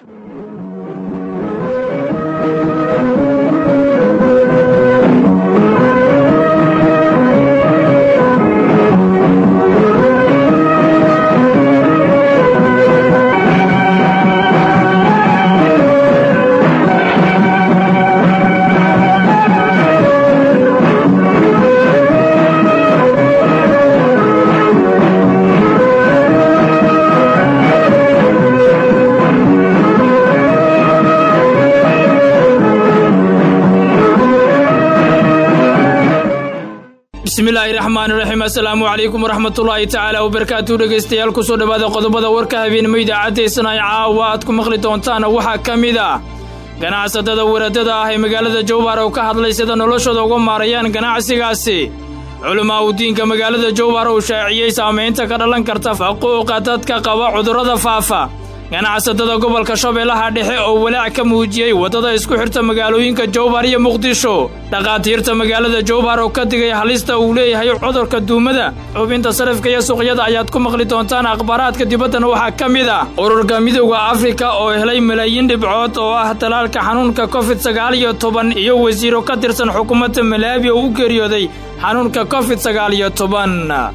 bismillaahi raxmaani raxiim assalaamu calaykum waraxmatullaahi tacaala wabarakaatu dhegaystayaal kusoo dhowaada qodobada warka habeenimo idaacaddaysana caawa aad ku maqli doontaan waxaa ka mid ah ganacsatada waradada ah ee magaalada jowhar oo ka hadlay sida noloshooda uga maarayaan ganacsigaasi culamaa uu diinka magaalada jowhar uu shaaciyey saamaynta ka dhalan karta faquuqa dadka qaba cudurrada faafa ganacsatada gobolka shabeellaha dhexe oo walaac ka muujiyey waddada isku xirta magaalooyinka jowhar iyo muqdisho dhakhaatiirta magaalada jowhar oo ka digay halista uu leeyahay cudurka duumada xubinta sarifka iyo suuqyada ayaad ku maqli doontaan akhbaaraadka dibaddana waxaa ka mid ah ururka midowda afrika oo helay malaayiin dhibcood oo ah talaalka xanuunka covid sagaal iyo toban iyo wasiiro ka tirsan xukuumadda malaabi oo u geeriyooday xanuunka covid sagaal iyo toban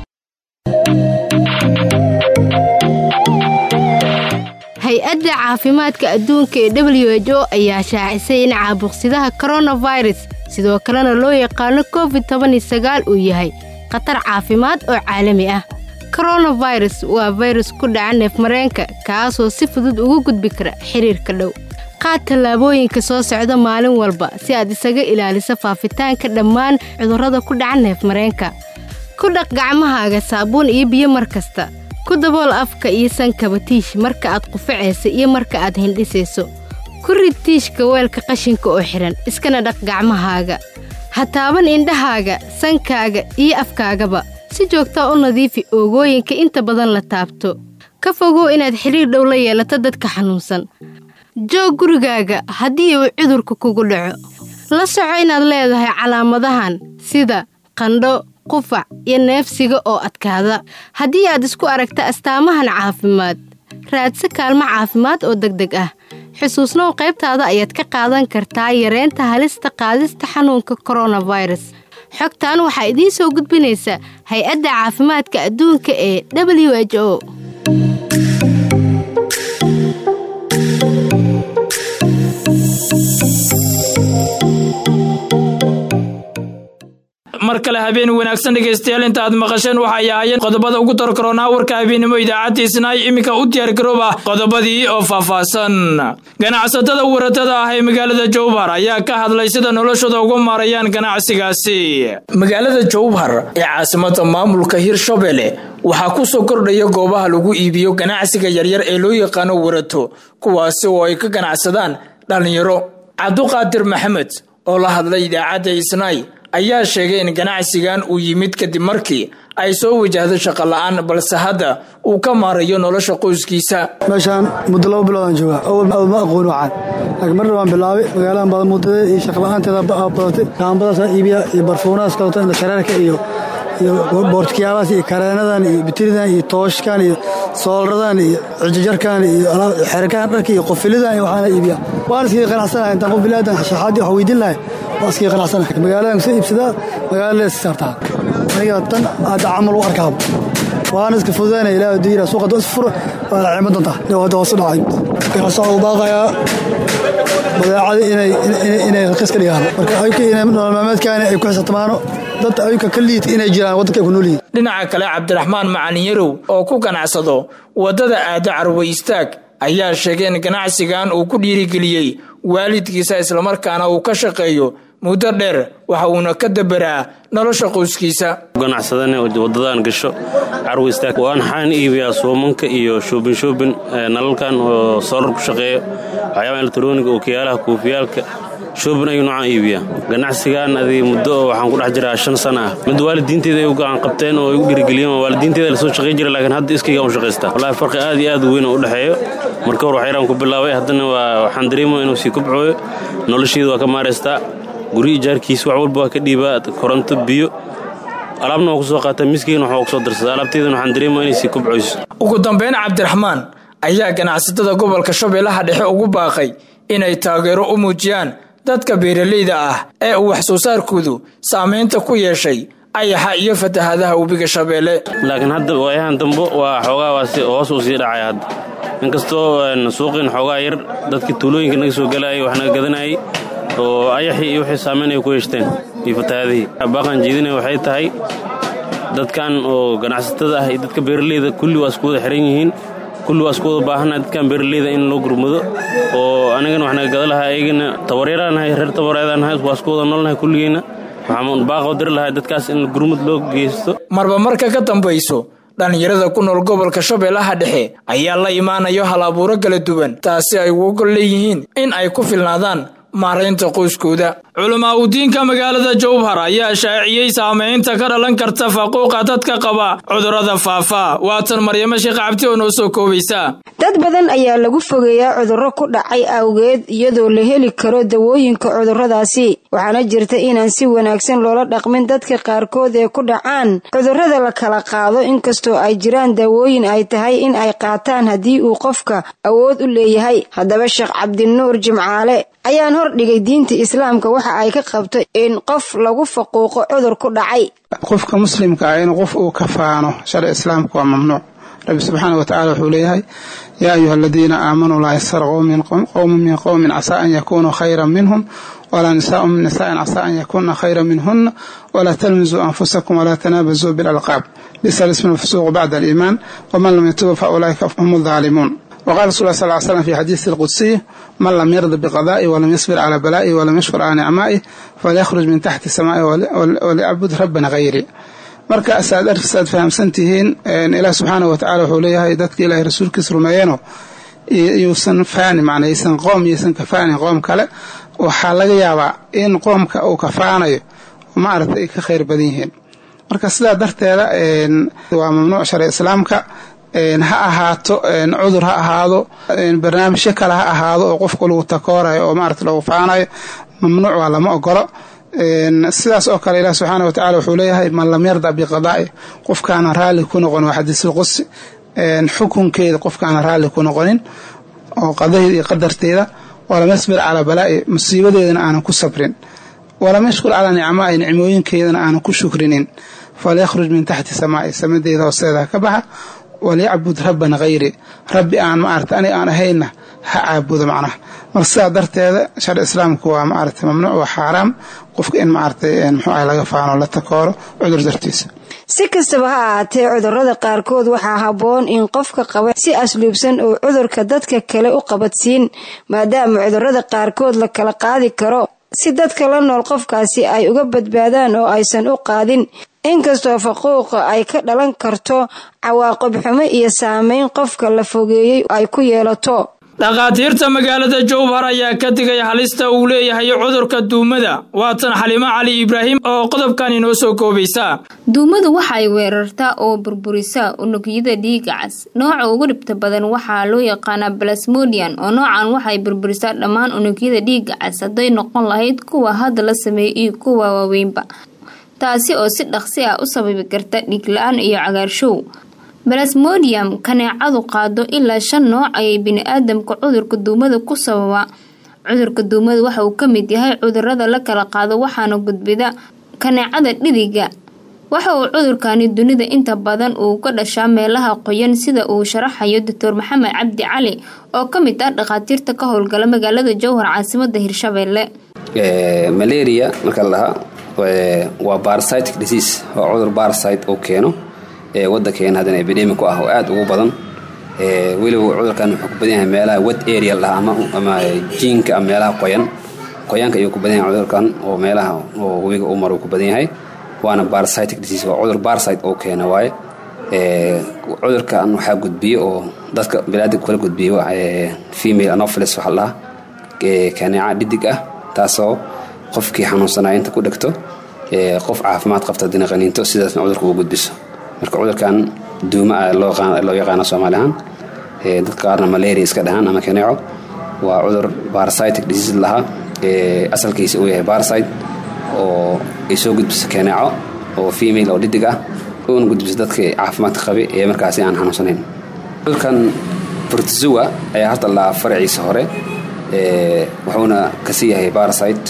hay-adda caafimaadka adduunka ee w h o ayaa shaacisay in caabuqsidaha koronafirus sidoo kalena loo yaqaano covid tobanisagaal uu yahay khatar caafimaad oo caalami ah koronafirus waa fayrus ku dhaca neefmareenka kaasoo si fudud ugu gudbi kara xiriirka dhow qaad tallaabooyinka soo socda maalin walba si aad isaga ilaaliso faafitaanka dhammaan cudurrada ku dhaca neefmareenka ku dhaq gacmahaaga saabuun iyo biyo mar kasta ku dabool afka iyo sankaba tiish marka aad qufacaysa iyo marka aad hindhisayso ku rid tiishka weelka qashinka oo xidhan iskana dhaq gacmahaaga ha taaban indhahaaga sankaaga iyo afkaagaba si joogtaa u nadiifi oogooyinka inta badan la taabto ka fogow inaad xidhiir dhow la yeelato dadka xanuunsan joog gurigaaga haddii uu cudurka kugu dhaco la soco inaad leedahay calaamadahan sida qandho qufac iyo neefsiga oo adkaada haddii aad isku aragta astaamahan caafimaad raadsa kaalmo caafimaad oo degdeg ah xusuusnow qaybtaada ayaad ka qaadan kartaa yareynta halista qaadista xanuunka koronafirus xogtan waxaa idiin soo gudbinaysa hay-adda caafimaadka adduunka ee w h o mar kale habeen wanaagsan dhegaystayaal inta aad maqasheen waxay ahaayeen qodobada ugu darkaroonaa warka habeenimo idaacaddiisnaay iminka u diyaargaroob ah qodobadii oo faahfaahsan ganacsatada waradada ah ee magaalada jowhar ayaa ka hadlay sida noloshooda uga maarayaan ganacsigaasi magaalada jowhar ee caasimada maamulka hirshabelle waxaa ku soo kordhaya goobaha lagu iibiyo ganacsiga yaryar ee loo yaqaano warato kuwaasi oo ay ka ganacsadaan dhallinyaro cabduqaadir maxamed oo la hadlay idaacadda isnaay ayaa sheegay in ganacsigan uu yimid kadib markii ay soo wajahdo shaqo la-aan balse hadda uu ka maarayo nolosha qoyskiisa meeshaan muddo laba biloodaan jooga awal ma aqoon waxaan laakiin marna waan bilaabay magaaladan badan muddada iyo shaqla-aanteeda badatay kaambadaasa iibiya iyo barfuunahaas kaleto inda shareerka iyo iyo boortkiyaabaas iyo kareenadan iyo bitiridan iyo tooshkan iyo soolradan iyo cijijarkan iyo xerkaan dharka iyo qofilidan iyo waxaana iibiya waan iskaga qanacsanahay intaan qof bilaadan shaxaadii wax weydiin lahay waan iskaga qanacsanahay magaaladan kusoo iibsadaa magaalada lees saartaa aniga tan hadda camal u arkaaba waana iska fududaynaya ilaaha diira suuqa doo isfuro waa la cimo doontaa dhawada hoos u dhacay ganacsaca u baaqayaa badeecada inay raqiis ka dhigaan marka ayka inay nolol maalmeedkaani ay ku xisabtamaano dad ayka ka liid inay jiraan waddanka ay ku nool yihiin dhinaca kale cabdiraxmaan macalin yarow oo ku ganacsado waddada aado carwo istaag ayaa sheegay in ganacsigan uu ku dhiirigeliyey waalidkiisa islamarkaana uu ka shaqeeyo muddo dheer waxa uuna ka daberaa nolosha qoyskiisa ganacsadane wadadaan gasho carwo istaag waan xaan iibiyaa suumanka iyo shoobin shoobin nalalkan oo soolar ku shaqeeyo waxyaaba elektroniga ookiyaalaha koofiyaalka shoobin ayuu noocaan iibiyaa ganacsigan adi muddo oo waxaan ku dhex jiraa shan sana ah mid waalidiinteeda ay u gacan qabteen oo ay u dhiirigeliyeen waalidiinteeda lasoo shaqey jira laakiin hadda iskaygaan u shaqaystaa wallahi farqi aad iyo aad u weyn oo u dhexeeyo marka hor waxyaraan ku bilaabay haddana waa waxaan dareemaya inuu sii kubcooyo nolosheeda waa ka maaraystaa guri ijaarkiisa wax walba waa ka dhiibaa koronto biyo alaabna waa ku soo qaataa miskeyna waxaa ku soo darsada alaabteedana waxaan dareemaya inay sii kubcoyso ugu dambeyn cabdiraxmaan ayaa ganacsatada gobolka shabeellaha dhexe ugu baaqay inay taageero u muujiyaan dadka beeraleyda ah ee uu wax soo saarkoodu saamaynta ku yeeshay ayaxa iyo fatahaadaha webiga shabeelle laakiin hadda waayahan dambo waa xoogaa waasi hoos uu sii dhacay hadda inkastoo suuqiin xoogaa yar dadkii tuulooyinka naga soo galayay wax naga gadanayay oo ayaxii iyo wixii saamayn ay ku yeeshteen iyo fatahaadihii baaqan jeedinaya waxay tahay dadkan oo ganacsatada ah iyo dadka beeraleyda kulli waa isku wada xiran yihiin kulli waa isku wada baahannahay dadkan beeraleyda in loo gurmado oo anigana wax naga gada lahaa ayagana tabaryaraanahay reer tabareedaanahay waa isku wada noolnahay kulligeenna waxaan baaqoo diri lahaa dadkaas in gurmud loo geysto marba marka ka dambayso dhallinyarada ku nool gobolka shabeellaha dhexe ayaa la imaanayo hal abuuro kala duwan taasi ay ugu gol leeyihiin in ay ku filnaadaan maaraynta qoyskooda culamaa udiinka magaalada jowhar ayaa shaaciyey saamaynta ka dhalan karta faquuqa dadka qaba cudurrada faafa waatan maryamo sheekh cabdi oo noo soo koobaysa dad badan ayaa lagu fogeeyaa cudurro ku dhacay awgeed iyadoo la heli karo dawooyinka cudurradaasi waxaana jirta inaan si wanaagsan loola dhaqmin dadka qaarkood ee ku dhacaan cudurrada la kala qaado inkastoo ay jiraan daawooyin ay tahay in ay qaataan haddii uu qofka awood u leeyahay haddaba sheekh cabdinuur jimcaale ayaan hor dhigay diinta islaamka waxa ay ka qabto in qof lagu faquuqo cudur ku dhacay qofka muslimka ah in qof uu ka faano sharci islaamka waa mamnuuc rabbi subxaana watacala wuxuu leeyahay yaa ayuha aladiina aamanuu laa yasar qowmun min qowmin casaa an yakunuu khayran minhum walaa nisaau min nisaain casaa an yakuna khayran minhuna walaa talmisuu anfusakum walaa tanaabasuu bilalqaab bisa lismu lfusuuqu bacda aliimaan waman lam yatuba fa ulaa'ika hum aldaalimuun وقال رسول الله صلى الله عليه وسلم في حديث القدسي من لم يرض بقضائي ولم يصبر على بلائي ولم يشكر على نعمائي فليخرج من تحت سمائي وليعبد ربنا غيري marka asaad arsaad fahamsan tihiin ilaah subxaana watacala wuxuu leeyahay dadka ilaahay rasuulkiisa rumeeyeenoo yuusan faani macnaa ysan qoom yaysan kafaanin qoom kale waxaa laga yaabaa in qoomka uu kafaanayo maaragtay ay ka khayr badan yihiin marka sidaa darteeda waa mamnuuc sharci islaamka ha ahaato cudur ha ahaado barnaamijyo kale ha ahaado oo qofku lagu takoorayo oo maarata lagu faanayo mamnuuc waa lama ogolo sidaas oo kale ilaah subxaana watacala wuxuu leeyahay man lam yarda biqadaa'i qofkaana raalli ku noqon waa xadiisulqudsi xukunkeeda qofkaana raalli ku noqonin oo qadaheeda iyo qadarteeda walam yasbir calaa balaa'i musiibadeedana aanan ku sabrin walam yashkur calaa nicmaa'i nicmooyinkeedana aanan ku shukrinin falyakhruj min taxti samaa'i samadeeda hoosteeda ka baxa walyacbud rabban hayri rabbi aan maarata aniga aan ahaynna ha caabudo macnaha marka sidaa darteeda sharci islaamku waa maarata mamnuuc waa xaaraam qofka in maaragtay muxuu ah laga faano la takooro cudur dartiisa si kastaba ha ahaatee cudurrada qaarkood waxaa habboon in qofka qaba si asluubsan oo cudurka dadka kale u qabadsiin maadaama cudurrada qaarkood la kala qaadi karo si dadka la nool qofkaasi ay uga badbaadaan oo aysan u qaadin inkastoo faquuqa ay ka dhalan karto cawaaqib xumo iyo saameyn qofka la fogeeyey ay ku yeelato dhakhaatiirta magaalada jowhar ayaa ka digay halista uu leeyahay cudurka duumada waatan xalimo cali ibraahim oo qodobkan inoo soo koobaysa duumadu waxay weerartaa oo burburisaa unugyada dhiiga cas nooca ugu dhibta badan waxaa loo yaqaanaa balasmodian oo noocan waxay burburisaa dhammaan unugyada dhiiga cas hadday noqon lahayd kuwa hadda la sameeyay iyo kuwa waaweynba taasi oo si dhaqsi ah u sababi karta dhiigla-aan iyo cagaarshow balasmodium kaneecadu qaado ilaa shan nooc ayay bini-aadamka cudurka duumada ku sababa cudurka duumada waxa uu ka mid yahay cudurada la kala qaado waxaana gudbida kaneecada dhidiga waxa uu cudurkani dunida inta badan uu ka dhashaa meelaha qoyan sida uu sharaxayo doctor maxamed cabdi cali oo ka mid ah dhakhaatiirta ka howlgala magaalada jowhar caasimada hirshabeelle malaria marka la dhahaa waa parasitic disease waa cudur parasite uu keeno wadankeena haddana epidemic ku ah oo aad ugu badan weliba cudurkan wuxuu ku badan yahay meelaha wet area la dhaha ama jiinka ama meelaha qoyan qoyaanka ayuu ku badan yahay cudurkan oo meelaha oo webiga u maro ku badan yahay waana parasitic disease waa cudur parasite oo keena waaye cudurkan waxaa gudbiye oo dadka biniaadamka kala gudbiyo female anopheles waxa la dhaha kaneeca dhidig ah taasoo qofkii xanuunsanaya inta ku dhegto qof caafimaad qabta haddina qaniinto sidaasna cudurka ugu gudbiso marka cudurkan duuma ah loo yaqaano soomaali ahaan dadka qaarna malaria iska dhahaan ama kaneeco waa cudur parasitic disease lahaa asalkiisa uu yahay parasite oo ay soo gudbiso kaneeco oo female oo dhidig ah uuna gudbiso dadka caafimaadka qabi ee markaasi aan xanuunsanayn cudurkan bortozua ayaa horta la faraciisa hore wuxuuna kasii yahay barsite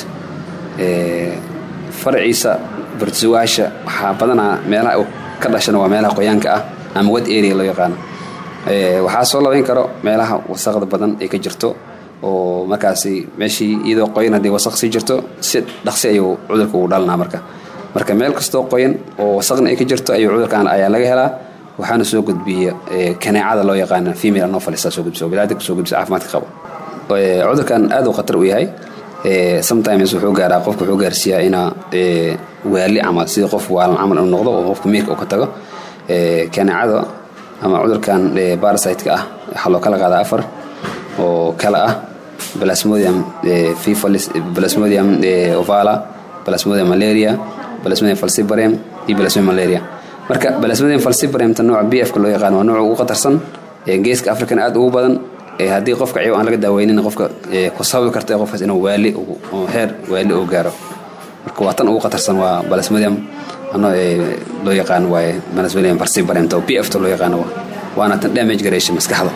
faraciisa bortozoaasha waxaa badanaa meelaha ka dhashana waa meelaha qoyaanka ah ama wad area loo yaqaano waxaa soo labayn karo meelaha wasaqda badan ay ka jirto oo markaasi meeshii iyadoo qoyan haddii wasaq sii jirto si dhaqsi ayuu cudurka ugu dhalanaa marka marka meel kastoo qoyan oo wasaqna ay ka jirto ayuu cudurkan ayaa laga helaa waxaana soo gudbiya kaneecada loo yaqaana female anofalis soo gudbiso biniadamka soo gudbiso caafimaadka qabo cudurkan aad uu khatar u yahay sometimes wuxuu gaaraa qofka wuxuu gaarsiiyaa inaa waali ama sida qof waalan camal inuu noqdo oo qofka miirka uu ka tago kaneecada ama cudurkan barasiteka ah waxaa loo kala qaadaa afar oo kala ah plasmodium fifalis plasmodium ovala plasmodium malaria plasmodium falciparum iyo plasmodium malaria marka plasmodium falciparum ta nooca b f ka loo yaqaan waa nooca ugu khatarsan geeska african aad ugu badan haddii qofka ciw aan laga daaweynin qofka ku sababi karta qofkaas inuu waali heer waali uu gaaro marka waa tan ugu khatarsan waa plasmodium ano loo yaqaan waaye plasmodium falciparum ta b f ta loo yaqaano waana tan damage gareysha maskaxda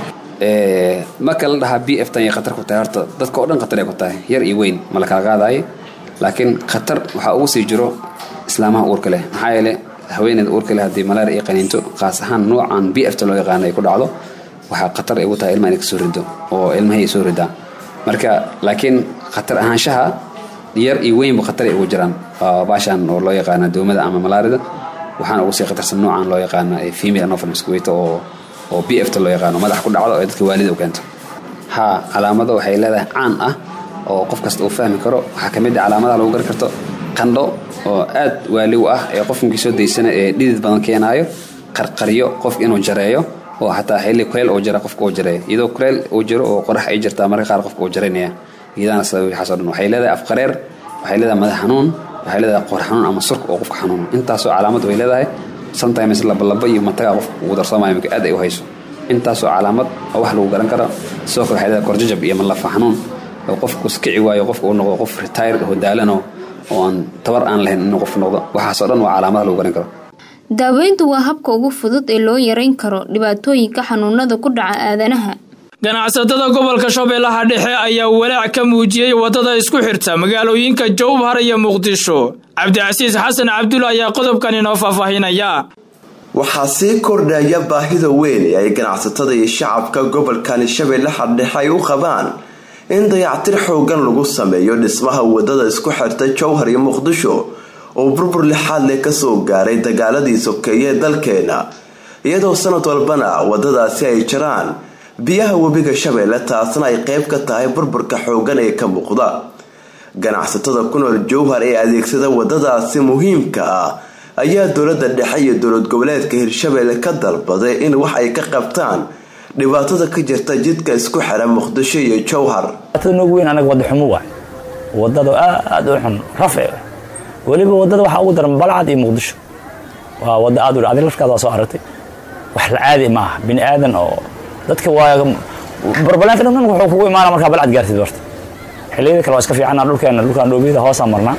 marka la dhahaa b f tan iyo khatar ku tahay horta dadka oo dhan khatar ay ku tahay yar iyo weyn ma la kala qaadayo laakiin khatar waxaa ugu sii jiro islaamaha uurka leh maxaa yeele haweeneyda uurka leh haddii malaria ay qaniinto qaas ahaan noocan b f ta loo yaqaano ay ku dhacdo waxaa khatar ay ugu tahay ilmaha inay kasoo rido oo ilmahay soo ridaa marka laakiin khatar ahaanshaha yar iyo weynba khatar ay ugu jiraan baashan oo loo yaqaana doomada ama malaarida waxaana ugu sii khatarsan noocan loo yaqaana female anopheles kuweyta oo oo b f ta loo yaqaano madax ku dhacdo ee dadka waalida u keento ha calaamado waxay leedahay caan ah oo qof kasta uu fahmi karo waxaa ka mid ah calaamadaha lagu gari karto qandho oo aad waali u ah ee qofkii soo daysana ee dhidid badan keenaayo qarqaryo qof inuu jareeyo oo xataa xilli kuleel oo jira qofka uu jareeyo iyadoo kuleel uu jiro oo qorax ay jirtaa marka qaar qofka uu jaraynaya iyadaana sabab waxaasoo dhan waxay leedahay afqareer waxay leedahay madax xanuun waxay leedahay qoor xanuun ama surka oo qofka xanuun intaasoo calaamad way leedahay sometimes labalaba iyo mataga qofka ugu darsoomaya marka aad ay u hayso intaasoo calaamad oo wax lagu garan karo sidoo kale waxay leedahay korjajab iyo malafa xanuun oo qofku iskici waayo qofka uu noqdo qof retire oo daalano oo aan tabar aan lahayn inuu qof noqdo waxaasoo dhan waa calaamadaha lagu garan karo daaweyntu waa habka ugu fudud ee loo yareyn karo dhibaatooyinka xanuunada ku dhaca aadanaha ganacsatada gobolka shabeellaha dhexe ayaa walaac ka muujiyey waddada isku xirta magaalooyinka jowhar iyo muqdisho cabdicasiis xasan cabdulla ayaa qodobkan inoo faahfaahinaya waxaa sii kordhaya baahida weyn ee ay ganacsatada iyo shacabka gobolkani shabeellaha dhexe ay u qabaan in dayactir xoogan lagu sameeyo dhismaha wadada isku xirta jowhar iyo muqdisho oo burbur lixaad leh kasoo gaaray dagaaladii sokeeye ee dalkeena iyadoo sanad walbana wadadaasi ay jiraan biyaha webiga shabeelle taasna ay qeyb ka tahay burburka xoogan ee ka muuqda ganacsatada ku nool jowhar ee adeegsada wadadaasi muhiimka ah ayaa dowlada dhexe iyo dowlad goboleedka hirshabeelle ka dalbaday in wax ay ka qabtaan dhibaatada ka jirta jidka isku xira muqdisho iyo jowhar ugu weyn anaga wada xumo waay wadada aad u xun rafe weliba wadada waxaa ugu daran balcad iyo muqdisho waa wada aad u adig lafkaada soo aragtay wax la caadi ma aha bini aadan oo dadka waa barbaleenka dhan wuxuu kugu imaana markaa balcad gaartid warta xilliyada kale waa iska fiicana dhulkeena dhulkaan dhoobiyada hoosaan marnaa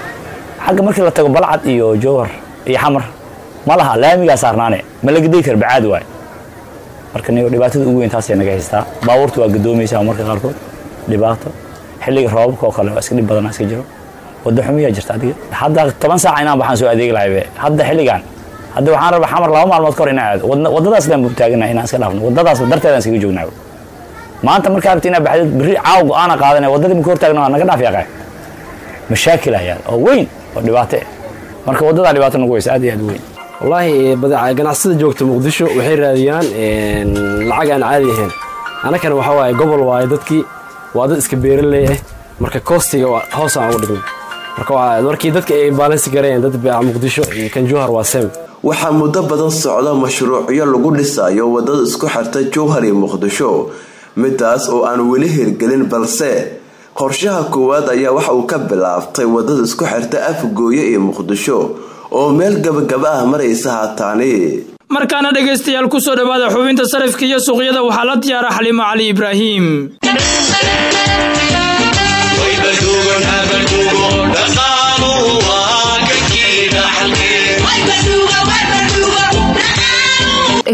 xagga markii la tago balcad iyo jowhar iyo xamar ma laha laamigaa saarnaane ma la gaday kar bacaad waay marka nigo dhibaatada ugu weyn taasay naga haystaa baabuurta waa gadoomaysaa marka qaarkood dhibaato xilliga roobabka oo kale waa iska dhib badanaa iska jiro wada xumiyaa jirta adiga hadda toban saac inaan baxaan soo adeegi lahaybe hadda xilligan hadda waxaan rabaa xamar laba maalmood kahor inaan aado wadadaas leen buu taagana inaan iska dhaafno wadadaas darteedaan iskaga joognaa maanta markaa rabti inaa baxdid berri caaw go-aana qaadan wadadii marka hortaagna waa naga dhaaf yaaqay mashaakil ayaa oo weyn oo dhibaato ah marka wadadaa dhibaato nagu weysa aad iyo aad weyn wallaahi ganacsada joogta muqdisho waxay raadiyaan lacag aan caadi ahayn annakana waxaa waaye gobol waaye dadkii waa dad iska beeraley ah marka koostiga hoosaan ugu dhignay marka markii dadka ay baalansi garayeen dad muqdisho iyo kan jowhar waa sem waxaa muddo badan socda mashruucyo lagu dhisayo wadada isku xirta jowhar iyo muqdisho midaas oo aan weli hirgelin balse qorshaha koowaad ayaa waxa uu ka bilaabtay wadada isku xirta afgooye iyo muqdisho oo meel gabagaba ah maraysa haataani markaana dhegaystayaal kusoo dhowaada xubinta sarifka iyo suuqyada waxaa la diyaara xalimo cali ibraahim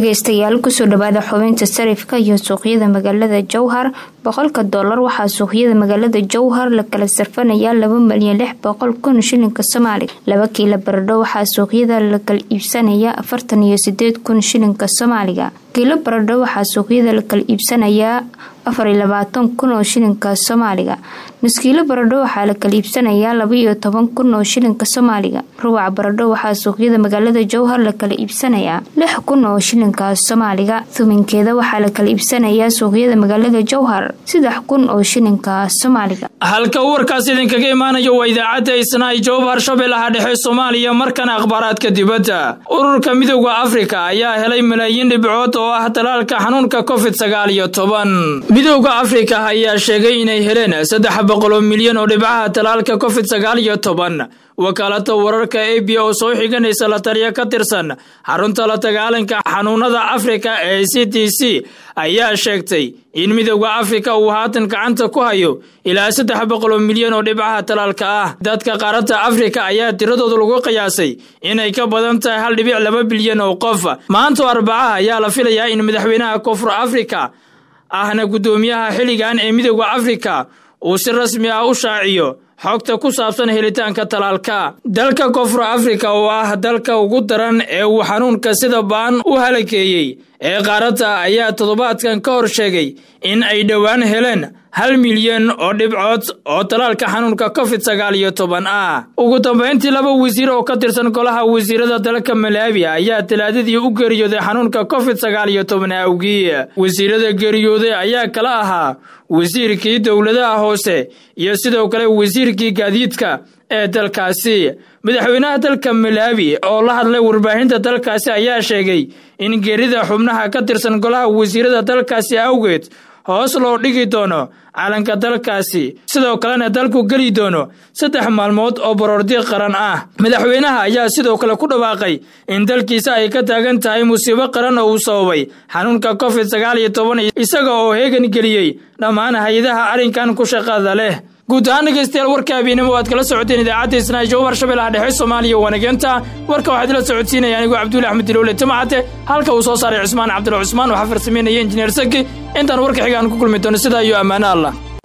dhageystayaal kusoo dhawaada xubinta sarifka iyo suuqyada magaalada jowhar boqolka doolar waxaa suuqyada magaalada jowhar la kala sarfanayaa laba malyan lix boqol kun shilinka soomaaliga laba kiila baradho waxaa suuqyada la kala iibsanayaa afartan iyo sideed kun shilinka soomaaliga kiilo baradho waxaa suuqyada la kala iibsanayaa afar iyo labaatan kun oo shilinka soomaaliga nuskiilo baradho waxaa la kala iibsanayaa laba iyo toban kun oo shilinka soomaaliga ruwac baradho waxaa suuqyada magaalada jowhar la kala iibsanayaa lix kun oo shilinka soomaaliga tuminkeeda waxaa la kala iibsanayaa suuqyada magaalada jowhar saddex kun oo shilinka soomaaliga halka warkaas idinkaga imaanayo waa idaacadda isnaay jowhar shabeellaha dhexe soomaaliya markana akhbaaraadka dibadda ururka midooda afrika ayaa helay malaayiin dhibcood oo ah talaalka xanuunka covid sagaal iyo toban midooda afrika ayaa sheegay inay heleen saddex boqoloo milyan oo dhibcaha talaalka covid sagaal iyo toban wakaalada wararka a b oo soo xiganaysa la taliya ka tirsan xarunta la dagaalanka xanuunada afrika ee c d c ayaa sheegtay in midooda afrika uu haatan gacanta ku hayo ilaa saddex boqoloo milyan oo dhibcaha talaalka ah dadka qaaradda afrika ayaa tiradooda lagu qiyaasay inay ka badan tahay hal dhibic laba bilyan oo qof maantoo arbacaha ayaa la filayaa in madaxweynaha koonfur afrika ahna guddoomiyaha xilligan ee midooda afrika uu si rasmi ah u shaaciyo xogta ku saabsan helitaanka talaalka dalka koonfur afrika oo ah dalka ugu daran ee uu xanuunka sida baan u halakeeyey ee qaaradda ayaa toddobaadkan ka hor sheegay in ay dhowaan heleen hal milyan oo dhibcood oo talaalka xanuunka covid sagaal iyo toban ah ugu dambayntii laba wasiir oo ka tirsan golaha wasiirada dalka malaawi ayaa talaadadii u geeriyooday xanuunka covid sagaal iyo toban awgii wasiirada geeriyooday ayaa kala ahaa wasiirkii dowladaha hoose iyo sidoo kale wasiirkii gaadiidka ee dalkaasi madaxweynaha dalka malaawi oo la hadlay warbaahinta dalkaasi ayaa sheegay in geerida xubnaha ka tirsan golaha wasiirada dalkaasi awgeed hoos loo dhigi doono calanka dalkaasi sidoo kalena dalku geli doono saddex maalmood oo baroordi qaran ah madaxweynaha ayaa sidoo kale ku dhawaaqay in dalkiisa ay ka taagan tahay musiibo qaran oo uu sababay xanuunka covid sagaal iyo toban isaga oo heegan geliyey dhammaan hay-adaha arrinkan ku shaqada leh guud ahaan dhegeystayaal warka habeennimo waad kala socoteen idaacadda isnaa jowhar shabeellaha dhexe soomaaliya wanageenta warka waxaad ila socodsiinaya anigoo cabduuli axmed dilowle timacate halka uu soo saaray cusmaan cabdulla cusmaan waxaa farsameynaya injineer saki intaan warka xigaan ku kulmi doono sidaa iyo ammaano allah